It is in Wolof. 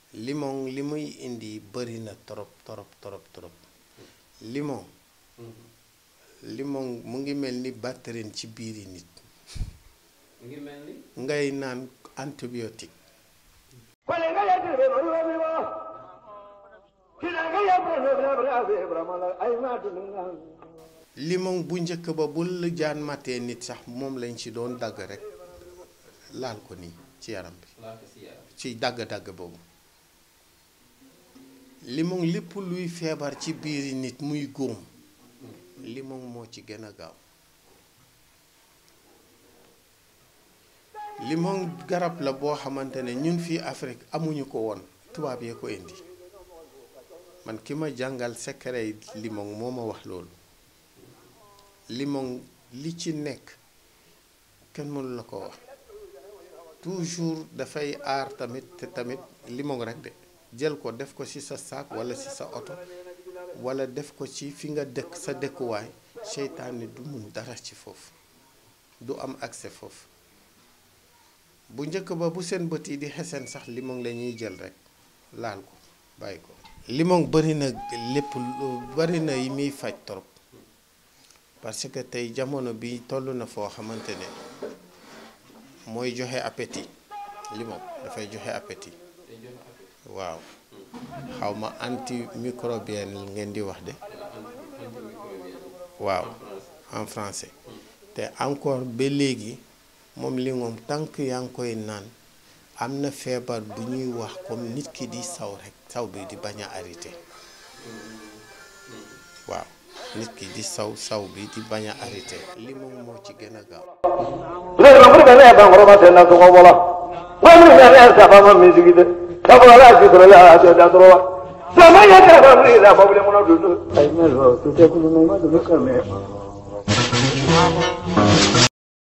limon li muy indi bëri na trop trop trop trop limon limon mu ngi mel ni batterie ci biiri nit mu ngi mel ni ngay naan antibiotique Kolenga ya dirbe maruwa biwa. Kinanga ya brano bra bra be bramala ay ma dunga. limon bu njëkk ba bu la jaan matee nit sax moom lañ ci doon dagg rek laal ko nii ci yaram bi laa ko si yaram ci dagg-dagg boobu limon lépp luy feebar ci biiri nit muy góom limon moo ci gën a gaaw limon garab la boo xamante ne ñun fii Afrique amuñu ko woon tubaab yee ko indi man ki ma jàngal secret limon moo ma wax loolu limon li ci nekk kenn mënu la ko wax toujours dafay aar tamit te tamit limon rek de jël ko def ko ci sa saak walla ci sa oto walla def ko ci fi nga dëkk sa dëkkuwaay seytaane du mun dara ci foofu du am accès foofu bu njëkk ba bu seen bët yi di xesen sax limon la ñuy jël rek laal ko bàyyi ko limon bari na lépp lu bari na yi muy faj trop parce que tey jamono bi toll na foo xamante ne mooy joxe appétit limon dafay joxe appétit day joxe appétit waaw xaw ma antimicrobien ngeen di wax de antimicrobien waaw en français en français te encore ba léegi moom limon tànk yaa ngi koy naan am na feebar bu ñuy wax comme nit ki di saw rek saw bi di bañ a arrêté waaw nit ki di saw saw bi di bañ a arrêté limon moo ci gën a gaaw Le nombre de la ban roba se na ko bola. Wa mi na ya sa ba ma mi sigide. Sa ba la ki tro ya ta da tro wa. Sa ma ya ta ba mi da ba bule mo na du. Ay me lo tu te ku no ma du ka me.